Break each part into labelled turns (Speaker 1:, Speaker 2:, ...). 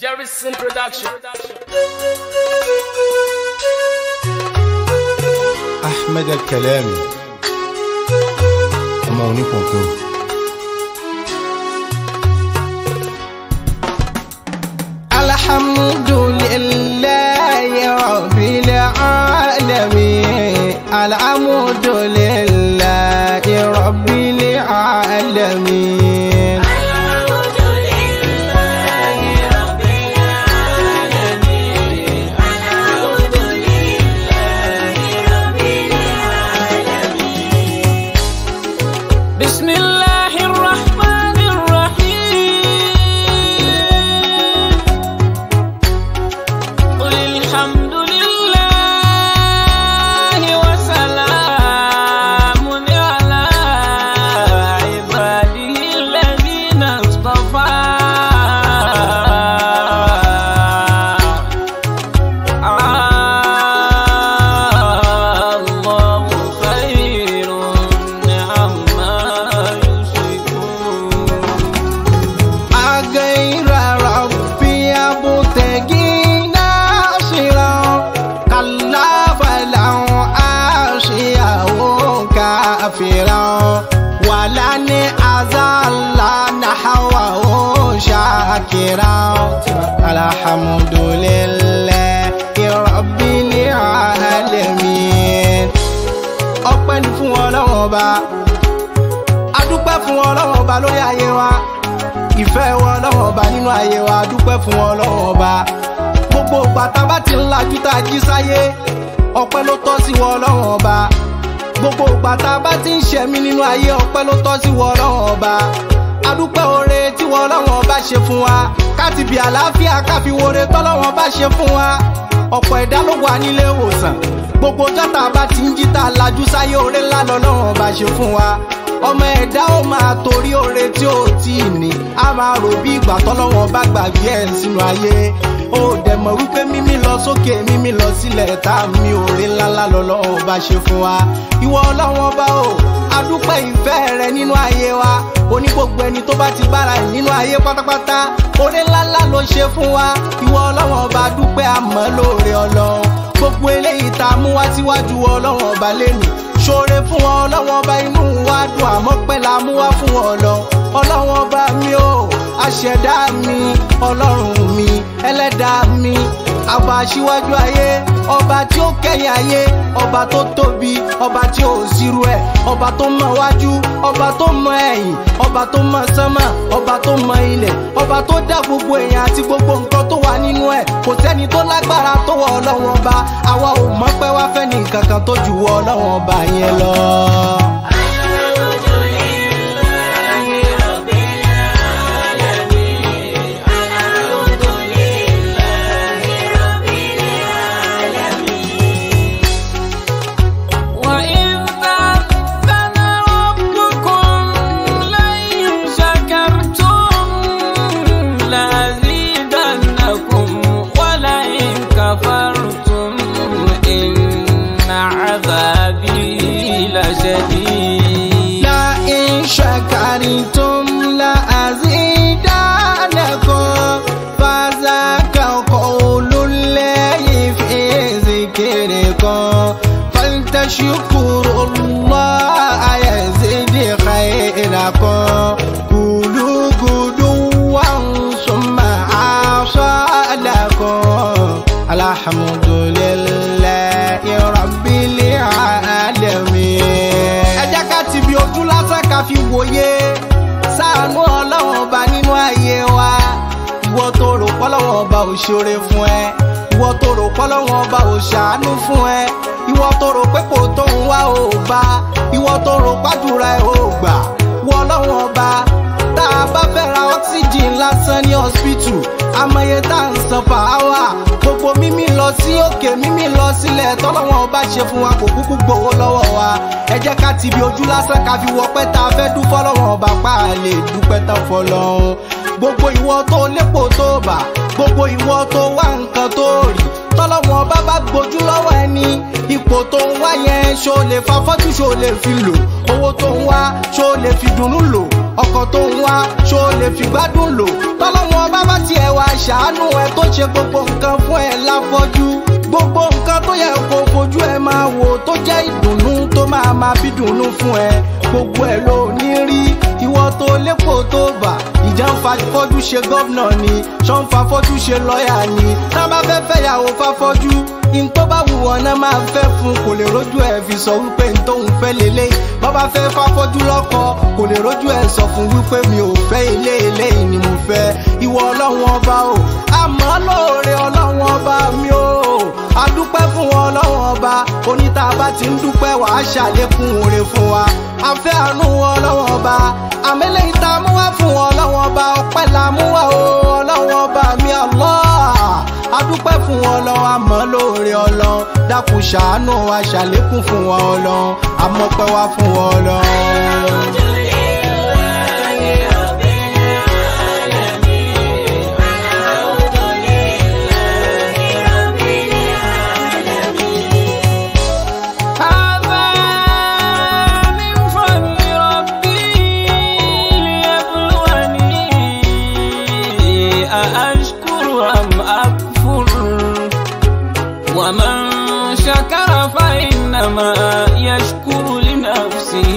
Speaker 1: Jerryson Production.
Speaker 2: Ahmed Al-Kalami ọmọ onípọ̀npọ̀
Speaker 3: alhamdulillahi rabbil alamin alhamdulillahi rabbil alamin بسم الله الرحمن الرحيم قل الحمد لله وسلام على عباده الذين اصطفى الله خير عما يشركون أغير ربي أبتغي ناصرا كلا فلو أشياء كافرا ولن أزال نحوه شاكرا الحمد لله رب العالمين ọpẹ́ ni fún ọlọ́wọ́n ọba adúpẹ́ fún ọlọ́wọ́n ọba lórí ayé wa ìfẹ́ wọ ọlọ́wọ́n ọba nínú ayé wa adúpẹ́ fún ọlọ́wọ́n ọba gbogbo ìgbà tá a bá ti ń lajú tá a jí sáyé ọpẹ́ ló tọ́ sí wọ ọlọ́wọ́n ọba gbogbo ìgbà tá a bá ti ń ṣẹ̀mí nínú ayé ọpẹ́ ló tọ́ sí wọ ọlọ́wọ́n ọba adúpẹ́ oore tí wọ ọlọ́wọ́n ọba ṣe fún wa káti bí àlàáfíà káfi wore tọ́lọ́wọ́n ọba ṣe fún wa ọ̀pọ̀ ẹ̀dá ló wà nílé ìwòsàn gbogbo jọ́tà bá ti ń jí tá a lajú sáyé oore ńlá lọ́lọ́wọ́n ọba ṣe fún wa ọmọ ẹ̀dá ó máa torí oore tí ó tí ì ní a máa rò bí ìgbà tọ́lọ́wọ́n bá gbàgbé ẹ̀ sínú ayé ó dẹ̀ mọ̀ wípé mímí lọ sókè mímí lọ sílẹ̀ tá a mi oore ńláńlá lọ́lọ́wọ́n bá ṣe fún wa ìwọ ọlọ́wọ́n bá o adúpẹ́ ìfẹ́ rẹ nínú ayé wa oní gbogbo ẹni tó bá ti bára ẹ̀ nínú ayé pátápátá oore ńláńlá ló ṣe fún wa ìwọ ọlọ́wọ́n bá dúpẹ́ àmọ́ lóore ọlọ́run gbogbo eléyìí tá a mú wá síwájú ọlọ́wọ́n ọba lẹ́nu ṣoore fún wọn ọlọ́wọ́n ọba inú wa dùn àmọ́ pẹ́ la mú wá fún wọn lọ ọlọ́wọ́n ọba mi ò aṣẹ̀dá mi ọlọ́run mi ẹlẹ́dàá mi àbá aṣíwájú ayé ọba tí ó kẹ́yìn ayé ọba tó tóbi ọba tí ò sírú ẹ̀ ọba tó mọ wájú ọba tó mọ ẹ̀yìn ọba tó mọ sánmà ọba tó mọ ilẹ̀ ọba tó dá gbogbo èèyàn àti gbogbo nǹkan tó wà nínú ẹ̀ kò sẹ́ni tó lágbára tó wọ ọlọ́wọ́n ọba àwa ò mọ̀ pé wá fẹ́ ní nǹkan kan tó ju wọ ọlọ́wọ́n ọba yẹn lọ. وإذ تأذن ربكم لئن شكرتم لأزيدنكم ولئن كفرتم إن عذابي لشديد لئن شكرتم لأزيدنكم فذاك قول الله في ذكركم فلتشكروا الله يزد خيركم قولوا غدوا ثم أصالكم الحمد لله رب العالمين ẹ jẹ́ ká ti bi ojú lásán ká fi wòye sáànù ọlọ́wọ́n ọba nínú ayé wa ìwọ tó rò pọ́lọ́wọ́n ọba ò ṣoore fún ẹ ìwọ tó rò pọ́lọ́wọ́n ọba ò ṣàánú fún ẹ ìwọ tó rò pé kò tó ń wá ò bá ìwọ tó rò pàdúrà ẹ ò gbà wọ ọlọ́wọ́n ọba tá a bá fẹ́ ra oxygen lásán ní hospital amọye tá à ń san per hour gbogbo mímí lọ sí òkè mímí lọ sílẹ̀ tọ́lọ́wọ́n ọba ṣe fún wa kò kúkú gbowó lọ́wọ́ wa ẹ jẹ́ ká ti bi ojú lásán ká fi wọ pẹ́ tá a fẹ́ dún fọ́lọ́wọ́n ọba pa á lè dúpẹ́ tán fọlọ́run gbogbo ìwọ tó lépo tó bà gbogbo ìwọ tó wá nǹkan tó rí tọ́lọ́wọ́n bá bá gbójú lọ́wọ́ ẹni ipò tó ń wá yẹn ṣó lè fa fọ́tù ṣó lè fi lò owó tó ń wá ṣó lè fi dùnnú lò ọkọ̀ tó ń wá ṣó lè fi gbádùn lò tọ́lọ́wọ́n bá bá tiẹ̀ wá ṣàánú ẹ tó ṣe gbogbo nǹkan fún ẹ láfọ́jú gbogbo nǹkan tó yẹ kó fojú ẹ máa wò tó jẹ́ ìdùnnú tó máa máa bí dùnnú fún ẹ gbogbo ẹ ló ní rí ìwọ tó lépo tó bà ìjà ń fa fọ́jú ṣe gọ́vnà ni ṣọ́ ń fa fọ́jú ṣe lọ́ọ̀yà ni tá a bá fẹ́ fẹ́ yàwó fáfọ́jú in tó bá wù wọn náà máa fẹ́ fún kò lè rójú ẹ̀ fi sọ wípé n tóun fẹ́ lélẹ̀ bọ́bá fẹ́ fáfọ́jú lọ́kọ kò lè rójú ẹ̀ sọ fún wípé mi ò fẹ́ ilé eléyìí ni mo fẹ́ ìwọ ọlọ́run ọba o àmọ́ lóore ọlọ́run ọba mi o adúpẹ́ fún wọn ọlọ́run ọba oníta bá ti ń dúpẹ́ wàá ṣàlékún oore fún wa afẹ́ àánú wọn ọlọ́run ọba àmẹ́lẹ́ ìta mú wá fún wọn ọlọ́run ọba ọpẹ́ la mú wá o ọlọ́run ọba mi Allah adúpẹ́ fún wọn ọlọ́run àmọ́ lóore ọlọ́run dákun ṣàánú wa ṣàlékún fún wọn ọlọ́run àmọ́pẹ́ wá fún wọn ọlọ́run.
Speaker 1: هذا من فضل ربي ليبلوني أأشكر أم أكفر ومن شكر فإنما يشكر لنفسه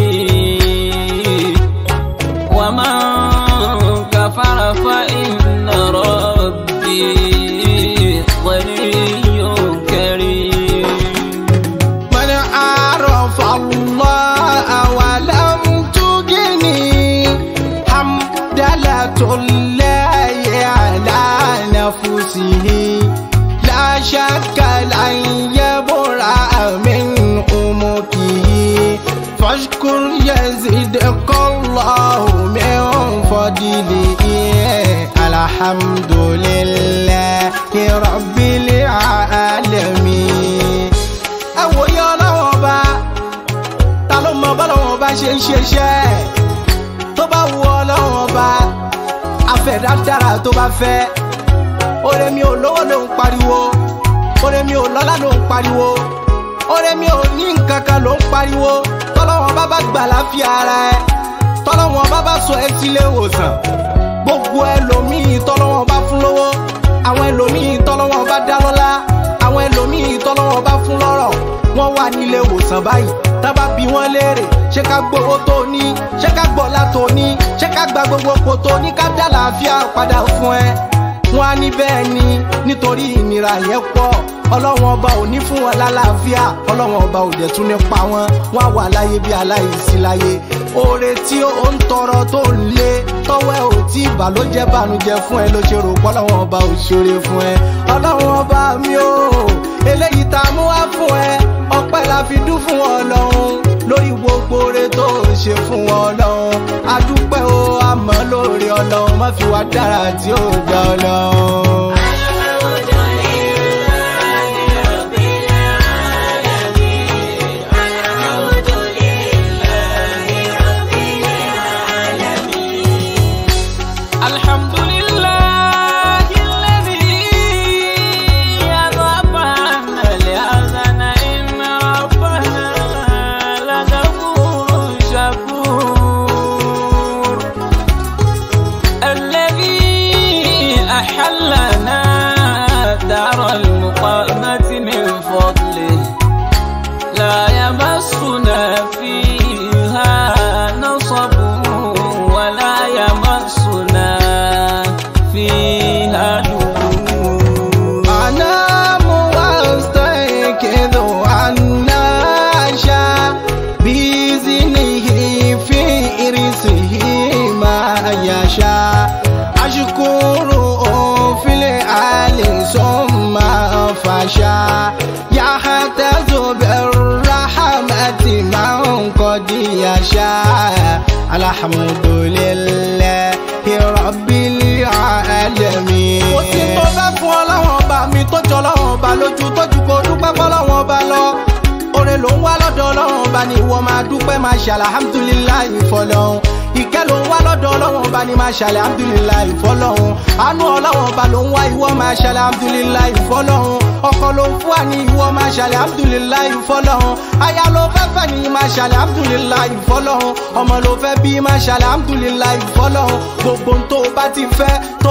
Speaker 1: ومن كفر فإن ربي غني كريم
Speaker 3: من عرف الله ولم تغني حمدلة الله على نفسه لا شك لن يبرأ من أمكه فاشكر يزدك الله من فضله الحمد لله رب العالمين àwòye ọlọ́wọ́n ọba ta ló mọ bọ́lọ́wọ́n ọba ṣe ń ṣeṣẹ́ tó bá wu ọlọ́wọ́n ọba afẹ́dá dára tó bá fẹ́ oore mi ò lówó ló ń pariwo oore mi ò lọ́lá ló ń pariwo oore mi ò ní nǹkan kan ló ń pariwo tọ́lọ́wọ́n bá bá gbà láfíà ara ẹ tọ́lọ́wọ́n bá bá sọ ẹ sílé ìwòsàn gbogbo ẹlòmíì tọ́lọ́wọ́n bá fún lówó àwọn ẹlòmíì tọ́lọ́wọ́n bá dá lọ́lá àwọn ẹlòmíì tọ́lọ́wọ́n bá fún lọ́rọ̀ wọ́n wà nílé ìwòsàn báyìí tábà bí wọ́n léèrè ṣé ká gbowó tó ní ṣé ká gbọ́lá tó ní ṣé ká gba gbogbo ipò tó ní ká dá làáfíà padà fún ẹ wọ́n á ní bẹ́ẹ̀ ni nítorí ìnira yẹn pọ̀ ọlọ́wọ́n ọba ò ní fún wọn lálàáfíà ọlọ́wọ́n ọba ò dẹ̀ tún ní pa wọn wọ́n á wà láyé bí aláìsí láyé oore tí ó ń tọrọ tó ń lé tọwọ́ ẹ ò tí ìbà ló jẹ́ bànújẹ́ fún ẹ ló ṣe rò pọ́ ọlọ́wọ́n ọba ò ṣeré fún ẹ ọlọ́wọ́n ọba mi ò eléyìí tá a mú wá fún ẹ ọpẹ́ la fi dún fún ọlọ́run lórí gbogbo oore tó ń ṣe fún ọlọ́run adúpẹ́ o àmọ́ lórí ọlọ́run má fi wá dára tí ó gbà ọlọ́run.
Speaker 1: الحمد لله الذي أذهب عنا الحزن إن ربنا لغفور شكور الذي أحلنا دار المقامة من فضله لا يمسنا فيها نصب ولا يمسنا فيها لغوب
Speaker 3: أنام واستيقظ والناشا بإذنه في إرثه ما يشاء أشكره في الآل ثم فشا يحتز بالرحمة من قد يشاء الحمد لله رب العالمين. mo ti tó fẹ́ fún ọlọ́wọ́n ọba mi tó jọ ọlọ́wọ́n ọba lójú tójú kò dúpẹ́ fọlọ́wọ́n ọba lọ. oore ló ń wá lọ́dọ̀ ọlọ́wọ́n ọba ni ìwọ máa dúpẹ́ máa ṣe alhamdulilayi fọlọ́hún. ìkẹ́ ló ń wá lọ́dọ̀ ọlọ́wọ́n ọba ni máa ṣe alhamdulilayi fọlọ́hún. àánú ọlọ́wọ́n ọba ló ń wá ìwọ máa ṣe alhamdulilayi fọlọ́hún. ọkọ ló ń fún wa ní ìwọ máa ṣe alhamdulilayi fọlọ́hún. aya ló fẹ́ fẹ́ ní máa ṣe alhamdulilayi fọlọ́hún. ọmọ ló fẹ́ bí máa ṣe alhamdulilayi fọlọ́hún. gbogbo ohun tó o bá ti fẹ́ tó bá wọ̀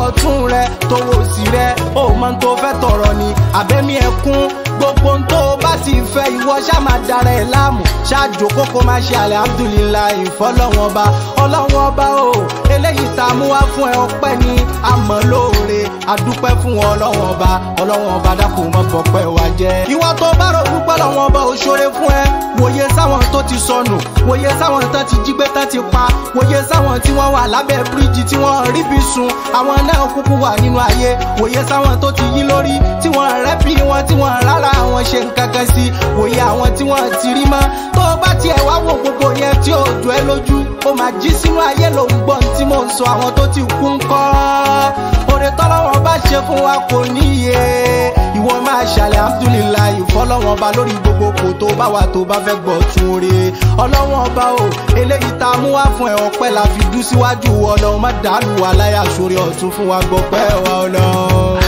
Speaker 3: ọ̀tún rẹ tó wò sí rẹ ó mọ ohun tó fẹ́ tọrọ ni àbẹ́mí ẹkún gbogbo ohun tó bá ti fẹ́ ìwọ ṣá máa dára ẹ̀ láàmú ṣáàjò kókó máa ṣe alihamudulilayi fọlọ́wọ́n ọba ọlọ́wọ́n ọba o eléyìí tá a mú wá fún ẹ ọpẹ́ ni àmọ́ lóore adúpẹ́ fún wọn ọlọ́wọ́n ọba ọlọ́wọ́n ọba dákun mọ́ bọ̀pẹ́ wa jẹ́. ìwọ tó bá rò wípé ọlọ́wọ́n ọba ò ṣoore fún ẹ wòye sáwọn tó ti sọnù wòye sáwọn tán ti jí gbé tán ti pa wòye sáwọn tí wọ́n wà lábẹ́ bíríìjì tí wọ́n rí bí sun àwọn náà kúkú wà nínú ayé wòye sáwọn tó ti yí lórí tí wọ́n rẹ́ bí wọn tí wọ́n rárá àwọn ṣe nǹkan kan sí wòye àwọn tí wọ́n ti rí mọ́ tó bá tiẹ̀ wá wo gbogbo yẹn tí ò jọ ẹ́ lójú ó máa jí sínú ayé ló ń gbọ́n tí mò ń sọ àwọn tó ti kú ń kọ́ oore tọ́lọ́wọ́n bá ṣe fún wa kò níye ìwọ máa ṣàlẹ̀ alhamdulilayi fọlọ́wọ́n ọba lórí gbogbo kò tó bá wà tó bá fẹ́ gbọ́ tún re ọlọ́wọ́n ọba o eléyìí tá a mú wá fún ẹ ọpẹ́ la fi dú síwájú ọlọ́run má dàlú wa láyà sórí ọ̀tún fún wa gbọ́ pẹ́ wa ọlọ́run.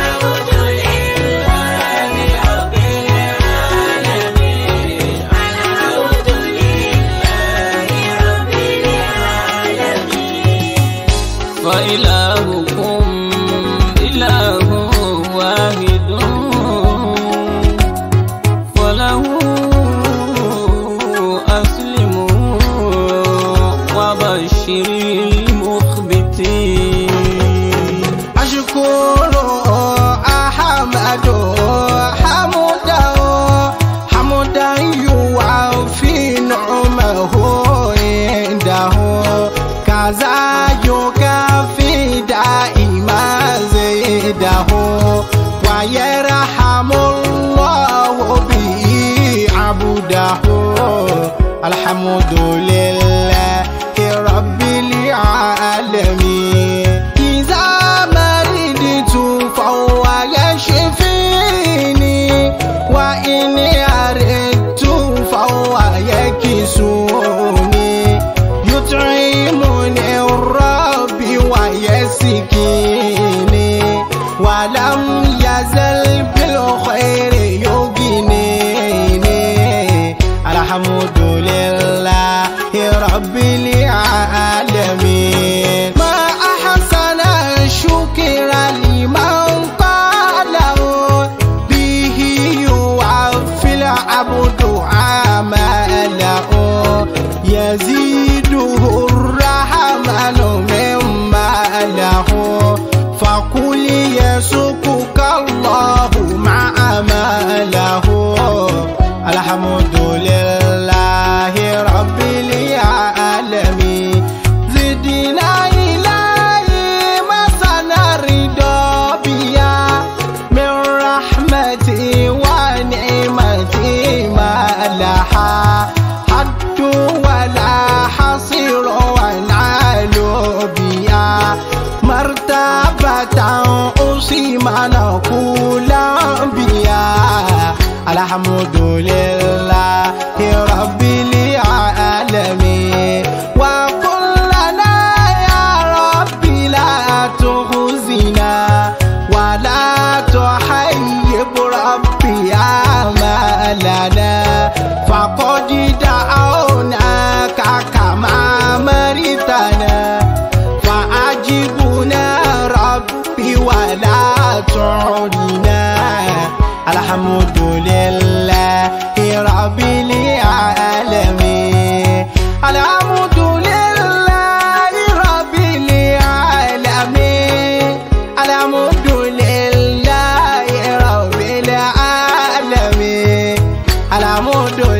Speaker 1: فإلهكم إله واحد فله أسلموا وبشر المخبتين
Speaker 3: أشكر أحمد حمدا حمدا يوافي نعمه عنده كذا يكافي دائما زيده ويرحم الله به عبده الحمد لله رب العالمين إذا مرضت فهو يشفيني وإن أردت فهو يكسوني يطعمني الرب ويسكيني ولم يزل بالخير يغنيني الحمد لله رب العالمين ما أحسن الشكر لمن قاله به يوفي العبد عمله يزيده الرحمن مما له فقل يسكك الله مع ما له الحمد لله رب العالمين زدنا إلهي ما سنرضى بيا من رحمتي ونعمتي ما لها حد ولا حصير ونعال بيا مرتبة أصيم نقول بيا الحمد لله رب العالمين وقل لنا يا رب لا تخزنا ولا تحيب ربي أمالنا فقد دعوناك كما مرتنا فأجبنا ربي ولا تعدنا الحمد لله رب العالمين الحمد لله رب العالمين الحمد لله رب العالمين الحمد